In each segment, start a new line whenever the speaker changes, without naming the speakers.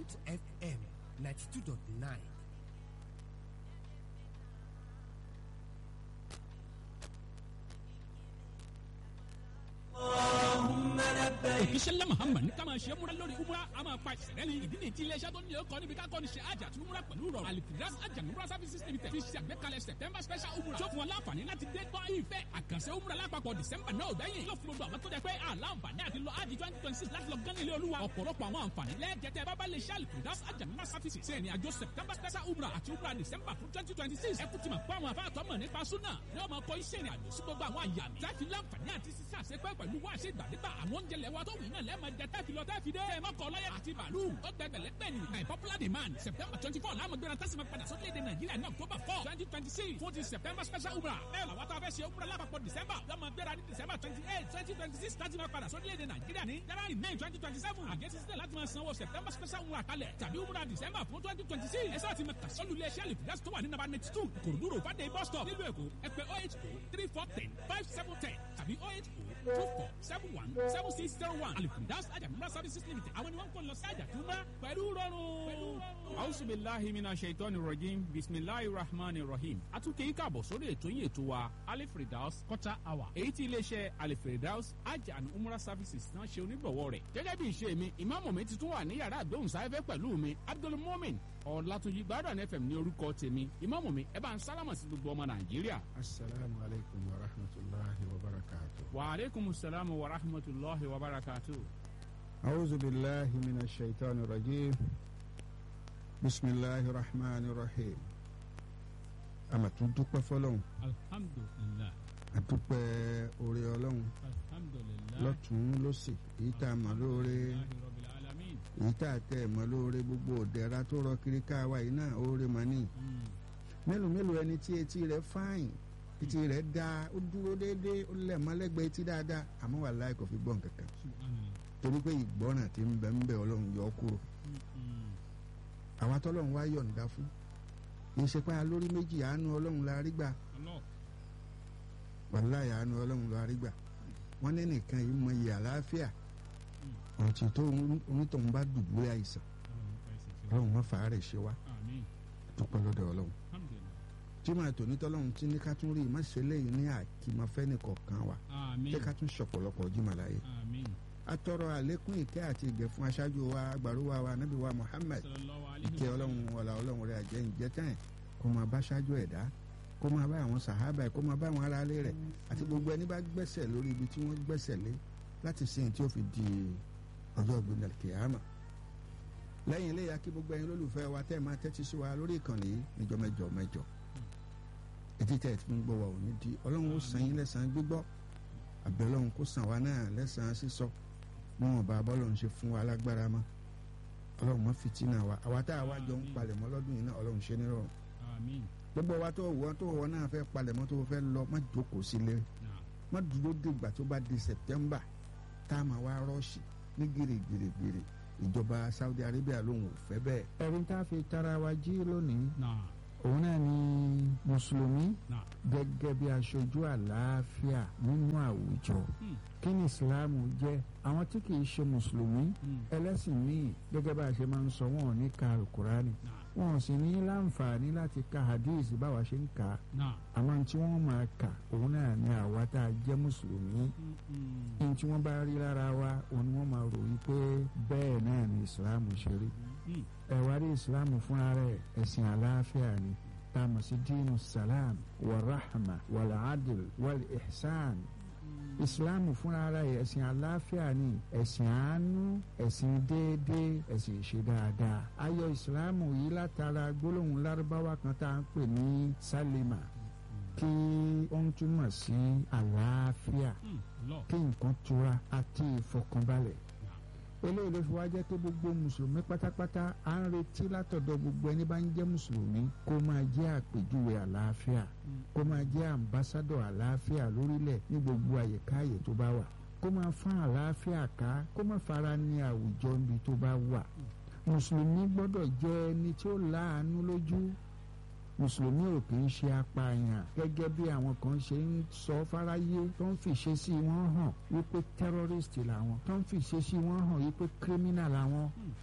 Bond FM ninety two dot nine.
òkìṣẹ́lẹ̀ muhammad ní ká máa ṣe múra lórí umra a máa pa ìṣẹ̀lẹ̀ ní ìdí nìyí tí iléeṣẹ́ tó ní ọkọ̀ níbi ká kọ́ ni ṣe àjà tí umra pẹ̀lú rọrùn alifiras àjà umra services limited fi ṣe àgbékalẹ̀ september special umra tó fún wọn láǹfààní láti dé tọ́ ìfẹ́ àkànṣe umra lápapọ̀ december náà gbẹ̀yìn yóò fún gbogbo àwọn tó jẹ pé àlàǹfààní àti lọ ájì twenty twenty six láti lọ gán ilé olúwa ọ̀pọ̀lọpọ̀ àwọn àǹfààní lẹ́ẹ̀jẹ̀tẹ̀ bábá lè ṣe alifiras àjà umra services ṣe ìrìn àjò september special umra àti umra december fún twenty twenty six ẹ kú ti mọ̀ pé àwọn afáàtọ́ mọ̀ nípa súnà ni wọ́n máa kọ́ iṣẹ́ ìrìn àjò sí gbogbo àwọn àyà mi láti láǹfààní àti sísá àṣepẹ́ pẹ̀lú wá àṣẹ ìgbàdégbà àwọn oúnjẹ lẹ́wà tó wù náà lẹ́ẹ̀ma jẹ tẹ́fi lọ tẹ́fi dé. ẹ má kọ lọ́yẹ̀ àti bàálù ó gbẹ gbẹlẹ́gbẹ̀ ni. by popular demand september twenty four láàmú gbéra tẹ́sí ma padà sókèdè nàìjíríà ní october four twenty twenty six fún ti september special umra. bẹ́ẹ̀ làwọn tó a fẹ́ ṣe umra lápapọ̀ december lọ́mọ gbéra ní december twenty eight twenty twenty six láti ma padà sókèdè nàìjíríà ní january may twenty twenty seven àgẹ́sí sílẹ̀ láti ma sanwó september special umra kalẹ̀ tàbí umra december fún twenty twenty six ẹ sáà ti ma kà sọ́lù ilé iṣẹ́ àlìfíàsì tó wà ní nàbà ninety two kòròdúró fàdé bus stop nílùú èkó ẹ pè oh eight oh three four ten five seven ten tàbí oh eight oh two four seven one seven six zero one àlìfíàsì àjàmúra services limited àwọn ni wọ́n kọ́ lọ sí àjàtúmá pẹ̀lú rọrùn.
Auzu billahi mina shaitani rajim bisimilahi rahmani rahim. A tún kéyìn káàbọ̀ sórí ètò yìí ètò wa Alifredaus quarter hour. Èyí tí iléeṣẹ́ Alifredaus Hajj and Umrah services náà ṣe onígbọ̀wọ́ rẹ̀. Gẹ́gẹ́ bí ìṣe mi, ìmáàmù mi ti tún wà ní yàrá àgbóhùnsáfẹ́fẹ́ pẹ̀lú mi. Abdul Mumin Ọ̀làtúnjì Gbádùn FM ní orúkọ tèmi. Ìmáàmù mi ẹ bá ń sálámà sí gbogbo ọmọ Nàìjíríà.
Asalaamu alaykum wa rahmatulahi wa barakatu.
Wa aleykum salaam wa rahmatulahi wa barakatu.
أعوذ بالله من الشيطان الرجيم بسم الله الرحمن الرحيم àmà tún dúpẹ́ fọlọ́hún
alhamdulilah
àdúpẹ́ oore ọlọ́hún
alhamdulilah
lọ́tún lọ́sì èyí tá a mọ̀ lóore
rabbil alamin.
èyí tá a tẹ̀ mọ̀ lóore gbogbo òdẹ̀ra tó rọ kiri káwa yìí náà oore mọ̀ ní. mélòó mélòó ẹni tí etí rẹ̀ fáìn etí rẹ̀ dáa ó dúró déédéé ó lẹ̀ mọ́lẹ́gbẹ̀ẹ́ etí dáadáa àmọ́ wàláhì kò fi gbọ́n kankan torí pé ìgbọ́ràn tí ń bẹ ń bẹ ọlọ́run yọ ọ́ kúrò àwa tọ́lọ́run wá yọ̀ǹda fún kì í ṣe pé alórí méjì àánú ọlọ́run la rí gbà wàláyà àánú ọlọ́run la rí gbà wọ́n ní nìkan yìí mọ iye àlàáfíà ọ̀tí tó onítọ̀hún bá dùbúlẹ̀ àìsàn ọlọ́run má fàá rẹ̀ ṣe wá dúpẹ́ lọ́dọ̀ ọlọ́run tí màá tò nítọ́lọ́run tí ní ká tún rí ìmọ̀ṣẹ́ lẹ́yìn ní àkìmọ̀fẹ́ nìkọ̀ọ̀kan wa jẹ́ ká tún ṣọ̀pọ̀lọpọ̀ jìmọ̀ láyé atọrọ àlékún ìkẹ́ àti ìgẹ̀ fún aṣáájú wa agbàrúwa wa nábì wa Muhammad ìkẹ́ ọlọ́run wọlá ọlọ́run rẹ̀ àjẹ́ ǹjẹ́ tán kó máa bá aṣáájú ẹ̀dá kó máa bá àwọn sàhábà kó máa bá àwọn aráalé rẹ̀ àti gbogbo ẹni bá gbẹ́sẹ̀ lórí ibi tí wọ́n gbẹ́sẹ̀ lé láti sìn tí ó fi di ọjọ́ ìgbìmọ̀ kìámà lẹ́yìn ilé ya kí gbogbo ẹyin lólùfẹ́ wa tẹ́ máa tẹ́tí sí wa lórí ìkànnì níjọ́ mẹ́jọ mẹ́jọ etí tẹ́ ẹ̀ tí ń gbọ́ wa ò ní di ọlọ́run ó san yín lẹ́sàn-án gbígbọ́ àbẹ̀ ọlọ́run kó san wa náà lẹ́sàn-án sísọ níwọ̀n bá bọ́lọ́run ṣe fún wa lágbára mọ́ ọlọ́run mọ́ fìtínà wa àwa tá a wá jọ ń palẹ̀mọ́ lọ́dún yìí náà ọlọ́run ṣe nírọ̀rùn gbogbo wa tó wọ́n tó wọ́n náà fẹ́ palẹ̀mọ́ tó fẹ́ lọ má jókòó sílé má dúró dìgbà tó bá di September tá a máa wá rọ́ọ̀ṣì ní gèrègèrègèrè ìjọba Saudi Arabia lòun ò fẹ́ bẹ́ẹ̀. ẹ̀rín tá a fi tara wa jí lónìí òun náà ni mùsùlùmí gẹ́gẹ́ bí aṣojú àlàáfíà nínú àwùjọ kí ni ìsìláàmù jẹ́ àwọn tí kì í ṣe mùsùlùmí ẹlẹ́sìn míì gẹ́gẹ́ bá a ṣe máa ń sọ wọn ò ní ka alukurani wọn ò sì ní láǹfààní láti ka hadith báwa ṣe ń kà á àmọ́ tí wọ́n máa kà òun náà ni àwa tá a jẹ́ mùsùlùmí ní tí wọ́n bá rí lára wa òun ni wọ́n máa ròyìn pé bẹ́ẹ̀ náà ni ìsìláàmù ṣe rí ẹ̀wá rí ìsìláàmù fúnra rẹ̀ ẹ̀sìn àlàáfíà ni tá a mọ̀ sí dínú salam wàràhàmà wàlàádìl wàl ihsan ìsìláàmù fúnra ara ẹ̀ ẹ̀sìn àlàáfíà ni ẹ̀sìn àánú ẹ̀sìn déédéé ẹ̀sìn ìṣe dáadáa ayọ̀ ìsìláàmù yìí látara gbólóhùn lárúbáwá kan tá à ń pè ní sálímà kí ó ń túmọ̀ sí àlàáfíà kí nǹkan tura àti ìfọkànbalẹ̀ eléyìí ló fi wá jẹ́ pé gbogbo mùsùlùmí pátápátá à ń retí látọ̀dọ̀ gbogbo ẹni bá ń jẹ́ mùsùlùmí kó máa jẹ́ àpèjúwe àlàáfíà kó máa jẹ́ àmbásádọ̀ àlàáfíà lórílẹ̀ ní gbogbo àyíká àyè tó bá wà kó máa fán àlàáfíà ká kó má fara ní àwùjọ níbi tó bá wà mùsùlùmí gbọ́dọ̀ jẹ́ ẹni tí ó láàánú lójú mùsùlùmí ò kì í ṣe apààyàn gẹ́gẹ́ bí àwọn kan ṣe ń sọ fáráyé tó ń fìṣe sí wọn hàn wípé terrorist làwọn tó ń fìṣe sí wọn hàn wípé criminal làwọn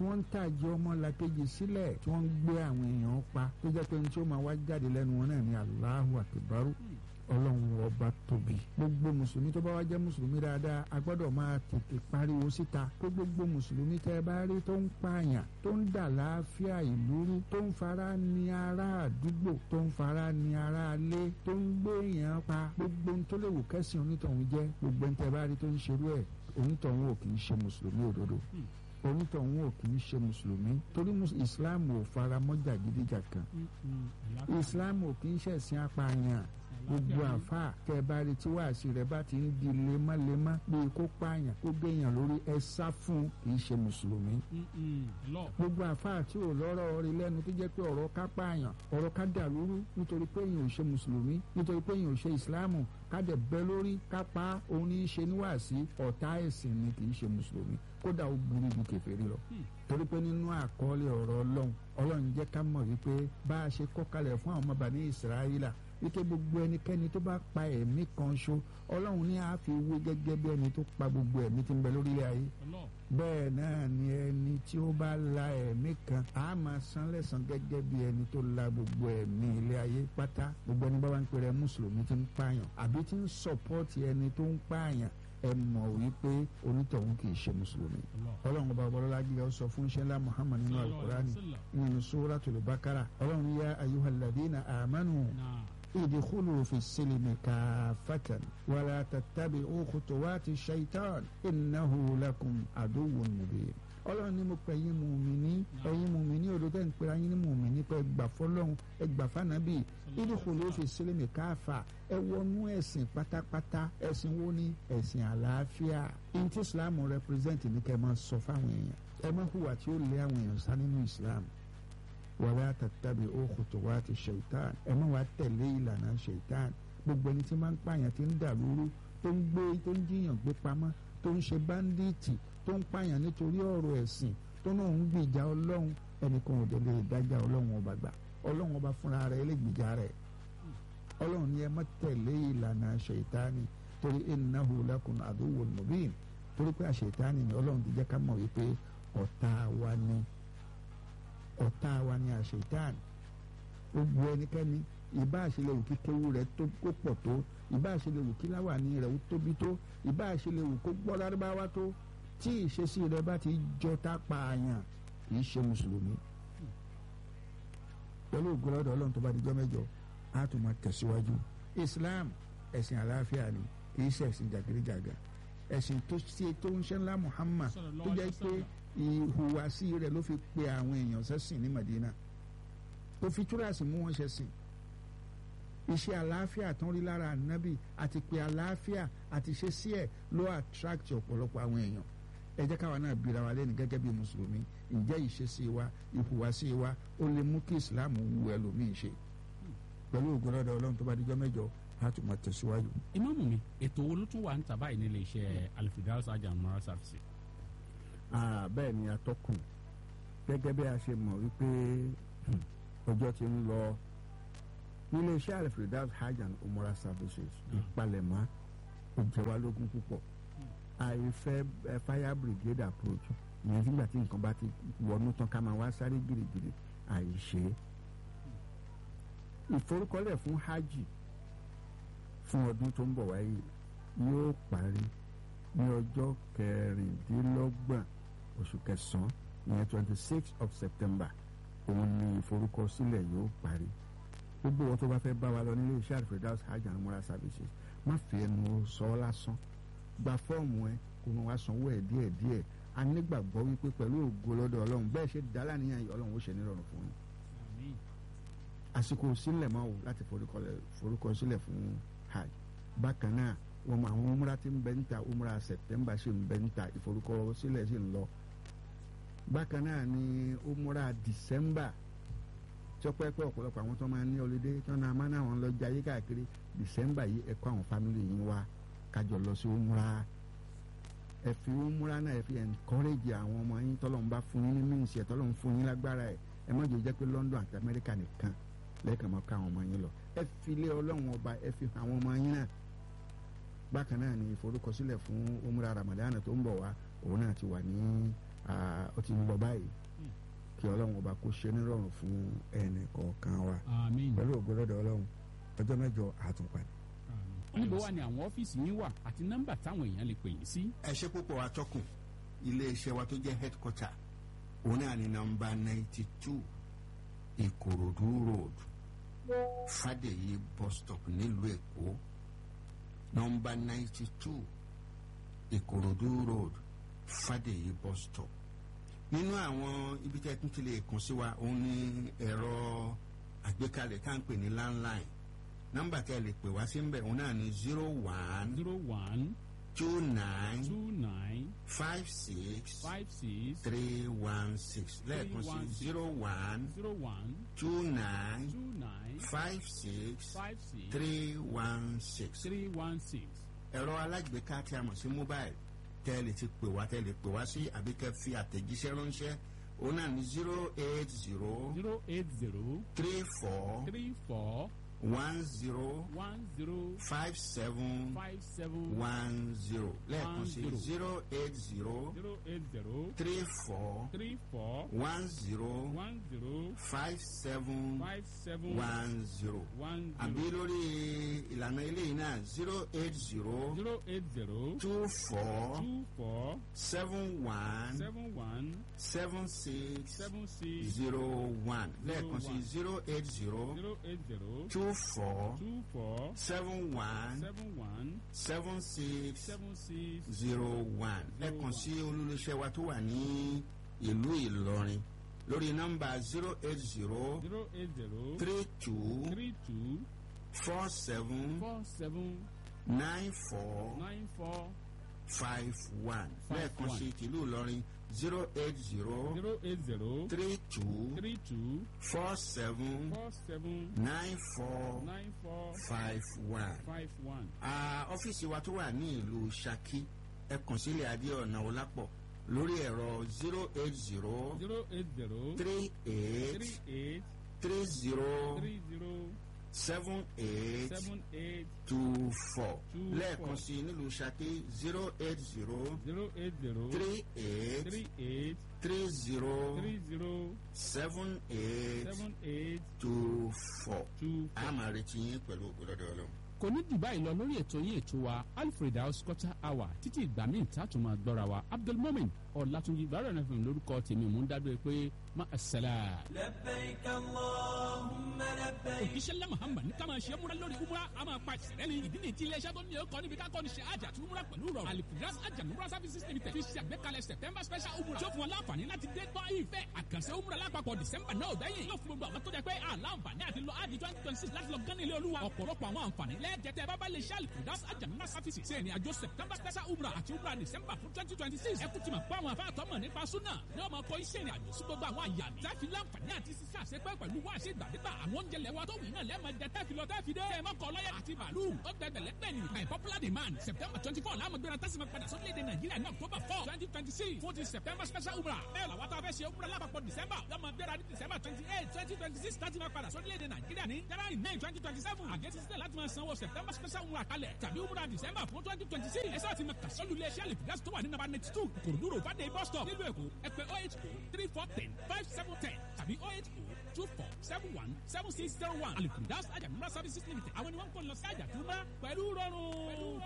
tí wọ́n ń tàjẹ́ ọmọ làkejì sílẹ̀ tí wọ́n ń gbé àwọn èèyàn pa tó jẹ́ pé ní tí ó máa wá jáde lẹ́nu wọn náà ní Allahu Akbaru ọlọ́run ọba tóbi gbogbo mùsùlùmí tó bá wá jẹ́ mùsùlùmí dáadáa a gbọ́dọ̀ máa tètè pariwo síta pé gbogbo mùsùlùmí tẹ́ ẹ bá rí tó ń pààyàn tó ń dà láàfíà ìlú rú tó ń fara ní ará àdúgbò tó ń fara ní ará ilé tó ń gbé èèyàn pa gbogbo ohun tó lè wù kẹ́sìn onítọ̀hún jẹ́ gbogbo ohun tẹ́ ẹ bá rí tó ń ṣerú ẹ̀ onítọ̀hún ò kì í ṣe mùsùlùmí òdodo onítọ̀hún ò kì í ṣe mùsùlùmí torí islam ò fara mọ́ jàgídíjàkan islam ò kì í ṣẹ̀sìn apààyàn gbogbo àfa kẹbàárì tí wàásì rẹ bá ti ń di lemọ́lemọ́ bíi kó pààyàn kó gbẹ̀yàn lórí ẹ sá fún kì í ṣe mùsùlùmí. gbogbo àfa tí ò lọ́rọ̀ rí lẹ́nu tó jẹ́ pé ọ̀rọ̀ ká pààyàn ọ̀rọ̀ ká dàlúrú nítorí pé èèyàn ò ṣe mùsùlùmí nítorí pé èèyàn ò ṣe ìsìláàmù ká dẹ̀ bẹ́ lórí ká pa òun ní í ṣe níwàásí ọ̀tá ẹ̀sìn ni kì í ṣe mùsùlùmí kódà ó burú ju kèfèrí lọ torí pé nínú àkọọ́lẹ̀ ọ̀rọ̀ ọlọ́run ọlọ́run jẹ́ ká mọ̀ wípé bá a ṣe kọ́ kalẹ̀ fún àwọn ọmọ bàní ìsirayílà wípé gbogbo ẹnikẹ́ni tó bá pa ẹ̀mí kan ṣo ọlọ́run ní àá fi wé gẹ́gẹ́ bí ẹni tó pa gbogbo ẹ̀mí tí ń bẹ lórílẹ̀ ayé bẹ́ẹ̀ náà ni ẹni tí ó bá la ẹ̀mí kan á máa san lẹ́san gẹ́gẹ́ bí ẹni tó la gbogbo ẹ̀mí ilé ayé pátá gbogbo ẹni bá wá ń pèrè mùsùlùmí tí ń pààyàn àbí tí ń sọ̀pọ́ọ̀tì ẹni tó ń pààyàn ẹ mọ̀ wípé onítọ̀hún kì í ṣe mùsùlùmí ọlọ́run ọba ọbọ̀lọ́lá gíga ó sọ fún ṣẹlá muhammad nínú alukurani nínú suratul bakara ọlọ́run yá ayyuhalladhina amanu idkhulu fi silmi kaffatan wala tattabi'u khutuwati shaitan innahu lakum aduwwun mubin ọlọ́run ní mo pè yín mùmíní ẹ̀yin mùmíní òdodo ẹ̀ ń pera yín ní mùmíní pé ẹgbà fọlọ́run ẹgbà fànàbì idkhulu fi silmi kaffa ẹ wọnú ẹ̀sìn pátápátá ẹ̀sìn wo ni ẹ̀sìn àlàáfíà in tí islam represent ní kẹ́ ẹ máa sọ fáwọn èèyàn ẹ máa hùwà tí ó lé àwọn èèyàn sá nínú islam wala tattabi'u khutuwati shaitan ẹ máa wá tẹ̀lé ìlànà shaitan gbogbo ẹni tí máa ń pààyàn tí ń dà lóru tó ń gbé tó ń jiyàn gbé pamọ́ tó ń ṣe báńdíìtì tó ń pààyàn nítorí ọ̀rọ̀ ẹ̀sìn tó náà ń gbìjà ọlọ́run ẹnìkan ò délé ìdájà ọlọ́run ọba gbà ọlọ́run ọba fúnra rẹ̀ lè gbìjà rẹ̀ ọlọ́run ni ẹ má tẹ̀lé ìlànà ṣètáni torí innahu lakum aduwwun mubin torí pé àṣetánì ni ọlọ́run ti jẹ́ ká mọ̀ wípé ọ̀tá wa ni ọ̀tá wa ni àṣetánì gbogbo ẹnikẹ́ni ìbá àṣelẹ̀ wù kí kéwú rẹ̀ tó kó pọ̀ tó ìbá àṣelẹ̀ wù kí láwàní rẹ̀ ó tóbi tó ìbá àṣelẹ̀ wù kó gbọ́ lárúbáwá tó tí ìṣesí rẹ̀ bá ti jọ tá pààyàn kì í ṣe mùsùlùmí pẹ̀lú ògbólọ́dọ̀ ọlọ́run tó bá dijọ́ mẹ́jọ á tún máa tẹ̀síwájú islam ẹ̀sìn àlàáfíà ni kì í ṣe ẹ̀sìn jàgídíjàgà ẹ̀sìn tó ṣe tó ń ṣe ńlá muhammad tó jẹ́ pé ìhùwàsí rẹ̀ ló fi pe àwọn èèyàn sẹ́sìn ní madina tó fi túrasì mú wọn ṣẹ̀sìn iṣẹ́ àlàáfíà tó ń rí lára ànábì àti pé àlàáfíà àti ṣe sí ẹ̀ ló attract ọ̀pọ̀lọpọ̀ àwọn èèyàn ẹ jẹ́ káwa náà bira wa lẹ́nu gẹ́gẹ́ bí mùsùlùmí ǹjẹ́ ìṣesí wa ìhùwàsí wa ó lè mú kí islam wu ẹlòmíì ṣe pẹ̀lú ògbólọ́dọ̀ ọlọ́run tó bá dijọ́ mẹ́jọ á tún máa tẹ̀síwájú.
ìmáàmù mi ètò wo ló tún wà ń tà báyìí nílé iṣẹ́ alifidal sajam mara service.
bẹ́ẹ̀ ni atọ́kùn gẹ́gẹ́ bí a ṣe mọ̀ wípé ọjọ́ ti ń lọ nílé iṣẹ́ alifidal hajj and umrah services ìpalẹ̀mọ́ ó jẹ wá lógún púpọ̀ àìfẹ́ fire brigade approach ìyẹn nígbà tí nǹkan bá ti wọnú tán ká máa wá sáré gírígírí àìṣe ìforúkọlẹ̀ fún hajj fún ọdún tó ń bọ̀ wáyé yóò parí ní ọjọ́ kẹrìndínlọ́gbọ̀n oṣù kẹsàn-án ìyẹn twenty six of september òun ni ìforúkọsílẹ̀ yóò parí gbogbo wọn tó bá fẹ́ bá wa lọ nílé iṣẹ́ àdìfẹ́dáwọ̀ hajj and umrah services má fi ẹnu sọ ọ́ lásán gba fọ́ọ̀mù ẹ kó wọn wá sanwó ẹ̀ díẹ̀ díẹ̀ a nígbàgbọ́ wípé pẹ̀lú ògo lọ́dọ̀ ọlọ́run bẹ́ẹ̀ ṣe dá láníyàn yìí ọlọ́run ó ṣe nírọ̀rùn fún yín àsìkò sílẹ̀ máa wò láti forúkọ sílẹ̀ fún hajj bákan náà wọn mọ àwọn umra tí ń bẹ ń ta umra september ṣì ń bẹ ń ta ìforúkọ sílẹ̀ ṣì ń lọ bákan náà ni umra december tí ó pẹ́ pẹ́ ọ̀pọ̀lọpọ̀ àwọn tó máa ń ní ọlẹ́dẹ́ tí wọ́n náà máa ń àwọn lọ jayé káàkiri december yìí ẹ kó àwọn family yín wá kájọ lọ sí umra ẹ fi umra náà ẹ fi encourage àwọn ọmọ yín tọ́lọ́run bá fún yín ní mínísì ẹ̀ tọ́lọ́run fún yín lágbára ẹ̀ ẹ má jẹ́ jẹ́ pé london àti america nìkan lẹ́ẹ̀kan máa ká àwọn ọmọ yín lọ ẹ fi lé ọlọ́run ọba ẹ fi àwọn ọmọ yín náà bákan náà ni ìforúkọsílẹ̀ fún umra ramadan tó ń bọ̀ wá òun náà ti wà ní ó ó ti ń lọ báyìí kí ọlọ́run ọba kó ṣe nírọ̀rùn fún ẹnì kọ̀ọ̀kan wa
àmín
pẹ̀lú ògbólọ́dọ̀ ọlọ́run ọjọ́ mẹ́jọ àtúnpadì.
níbo wà ní àwọn ọ́fíìsì yín wà àti nọ́mbà táwọn èèyàn lè pè yín sí.
ẹ ṣe púpọ̀ atọ́kùn iléeṣẹ́ wa tó jẹ́ headquarter òun náà ní nọ́mbà ninety two ìkòròdú road fàdèyí bus stop nílùú èkó nọ́mbà ninety two ìkòròdú road fàdèyí bus stop nínú àwọn ibi tí ẹ tún ti lè kàn sí wa òun ní ẹ̀rọ àgbékalẹ̀ tá à ń pè ní landline nọ́mbà tí ẹ lè pè wá sí ń bẹ̀ òun náà ní zero one
zero one
two nine
two nine
five six
five six
three one six lẹ́ẹ̀kan sí zero one
zero one
two nine
two nine
five six
five six
three one six.
three one six.
ẹ̀rọ alágbèéká tí a mọ̀ sí mobile tẹ́ ẹ lè ti pè wá tẹ́ ẹ lè pè wá sí àbí kẹ́ fi àtẹ̀jíṣẹ́ ránṣẹ́ òun náà ní zero eight zero
zero eight zero
three four
three four
one zero
one zero
five seven
five seven
one zero lẹ́ẹ̀kan sí
One zero.
zero eight zero
zero eight zero
three four
three four
one zero
one zero
five seven
five seven
one zero
one
àbí
zero
lórí ìlànà eléyìí náà zero eight zero
zero eight zero
two four
two four
seven one
seven one
seven six
seven six
zero one lẹ́ẹ̀kan sí
one.
zero eight zero
zero eight zero
two four
two four
seven one
seven one
seven six
seven six
zero one lẹ́ẹ̀kan sí olólùṣẹ́ wa tó wà ní ìlú Ìlọrin lórí nọ́mbà zero eight zero
zero eight zero
three two
three two
four seven
four seven
nine four
nine four
five one
Five
lẹ́ẹ̀kan
one.
sí tìlú Ìlọrin zero eight zero
zero eight zero
three two
three two
four seven
four seven
nine four
nine four
five one.
five one.
Ah, ọ́fíìsì wa tó wà ní ìlú Ṣakí ẹ kàn sílẹ̀ Adéọ̀nà Ọlápọ̀ lórí ẹ̀rọ zero eight zero
zero eight zero
three eight
three eight
three zero
three zero
seven eight
seven eight
two four
Two
lẹ́ẹ̀kan
four.
sí nílùú Ṣakí zero eight zero
zero eight zero
three eight
three eight
three zero
three zero
seven eight
seven eight
two four.
two
a
four.
máa retí yín pẹ̀lú ògbólọ́dọ̀ ọlọ́run.
kò ní jù báyìí lọ lórí ètò yín ètò wa alfred house quarter hour títí ìgbà míì tá a tún máa gbọ́ra wa abdulmomin ọ̀làtúnjì bàrẹ̀ náà fún lórúkọ tèmi mò ń dábìrì pé má a sẹ́lá.
لبيك اللهم لبيك
òjíṣẹ́ ńlá muhammad ní ká máa ṣe múra lórí umra a máa pa ìṣẹ̀lẹ̀ ní ìdí nìyí tí iléeṣẹ́ tó ní ọkọ̀ níbi ká kọ́ni ṣe àjà àti umra pẹ̀lú rọrùn alifiras àjà umra services limited fi ṣe àgbékalẹ̀ september special umra tó fún wọn láǹfààní láti dé tọ́ ìfẹ́ àkànṣe umra lápapọ̀ december náà gbẹ̀yìn yóò fún gbogbo àwọn tó jẹ pé àlàǹfààní àti lọ àdì twenty twenty six láti lọ gán ilé olúwa ọ̀pọ̀lọpọ̀ àwọn àǹfààní lẹ́ẹ̀jẹ̀tẹ̀ bábá lè ṣe alifiras àjà umra services ṣe ìrìn àjò september special umra àti umra december fún twenty twenty six ẹ kú ti mọ̀ pé àwọn afáàtọ́ mọ̀ nípa súnà ní ọmọ ọkọ̀ iṣẹ́ ìrìn àjò sí gbogbo àwọn àyà mi tẹ́fi láǹfààní àti sísá àṣepẹ́ pẹ̀lú wá ṣe gbàdégbà àwọn oúnjẹ lẹ́wà tó wù náà lẹ́ẹ̀ma jẹ tẹ́fi lọ tẹ́fi dé ẹ̀ mọ́kọ̀ ọlọ́yẹ àti bàálù ó gbẹgbẹ̀lẹ́ gbẹ̀ ni by popular demand september twenty four láàmú gbéra tẹ́sí ma padà sórílẹ̀-èdè nàìjíríà ní october four twenty twenty six fún ti september special umrah bẹ́ẹ̀ làwọn tó a fẹ́ ṣe umrah lápapọ̀ december lọ́mọ gbéra ní december twenty eight twenty twenty six láti ma padà sórílẹ̀-èdè nàìjíríà ní january nine twenty twenty seven àgẹ́sí sílẹ̀ láti ma sanwó september special umrah kalẹ̀ tàbí umrah december fún twenty twenty six ẹ sáà ti ma kàsọ́lù ilé iṣẹ́ àlèfíàsì tó wà ní nàbà ninety two kòròdúró fàdé bus stop nílùú èkó ẹ pè oh eight oh three four ten five seven ten tàbí oh eight oh two four seven one seven six zero one alifundas ajamura services limited àwọn ni wọ́n ń kọ́ lọ sí àjàtúmọ̀ pẹ̀lú rọrùn.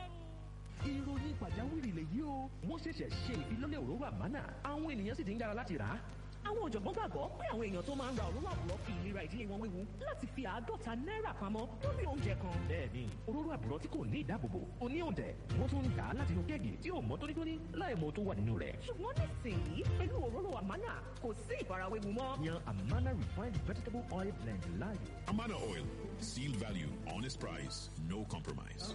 ìròyìn pàjáwìrì lèyí o wọ́n ṣẹ̀ṣẹ̀ ṣe ìfilọ́lẹ̀ òróró àmánà àwọn ènìyàn sì ti ń yára láti rà á.
àwọn ọ̀jọ̀gbọ́n gbàgbọ́ pé àwọn èèyàn tó máa ń ra òróró àbúrò fi ìlera ìdílé wọn wéwu láti fi àádọ́ta náírà pamọ́ lórí oúnjẹ kan.
bẹ́ẹ̀ni òróró àbúrò tí kò ní ìdáàbòbò kò ní òǹtẹ̀ wọ́n tún ń dà á láti inú kẹ́ẹ̀gì tí ò mọ́ tónítóní láì mọ tó wà nínú rẹ̀.
ṣùgbọ́n nísìnyí pẹ̀lú òróró àmánà kò sí ìfarawéwu mọ́.
yan amana refined vegetable oil blend láàyò.
Amana Oil. Sealed value, honest price, no compromise.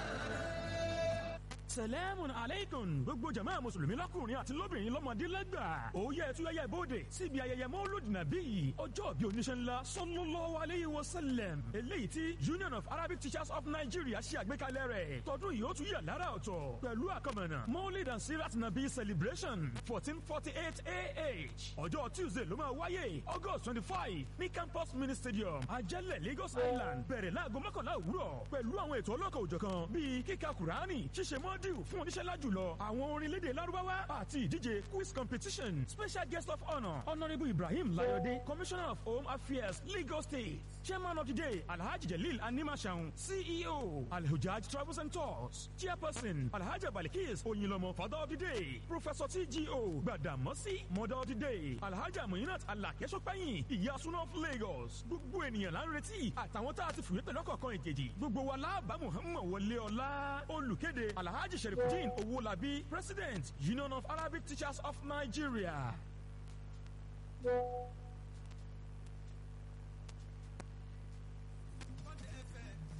sẹlẹ́mùn aleikum gbogbo jama mùsùlùmí lọ́kùnrin àti lóbìnrin lọ́mọdé lẹ́gbà òye ẹ̀túyẹyẹ ìbòde síbi ayẹyẹ mọ́lúdì nàbí yìí ọjọ́ bí oníṣẹ́ ńlá sallallahu alayhi wa sallam eléyìí tí union of arabic teachers of nigeria ṣe àgbékalẹ̀ rẹ̀ tọdún yìí ó tún yà lára ọ̀tọ̀ pẹ̀lú àkọmọ̀nà mọ́lid and sirat nabi celebration fourteen forty eight ah ọjọ́ tuesday ló máa wáyé august twenty five ní campus mini stadium ajẹ́lẹ̀ lagos island bẹ̀rẹ̀ láago mọ́kànlá òwúrọ̀ pẹ̀lú àwọn ètò ọlọ́kọ̀ òjọ̀kan bíi kíka kùránì ṣíṣe mọ́ awọ́dìw fún oníṣẹ́lá jùlọ àwọn orin lédè lárúbáwá àti ìdíje quiz competition special guest of honour honourable ibrahim layode commissioner of home affairs lagos state chairman of the day alhaji jalil animashaun ceo alhujaj travels and tours chairperson alhaji balikis oyinlomo father of the day professor tgo gbadamosi mother of the day alhaji aminat alakesopẹyin ìyá suna of lagos gbogbo ènìyàn là ń retí àtàwọn tá a ti fìwé pẹ̀lú ọkọ̀ọ̀kan ìkejì gbogbo wa láàbà muhammed wọlé ọlá olùkéde alhaji sherifudin owolabi president union of arabic teachers of nigeria.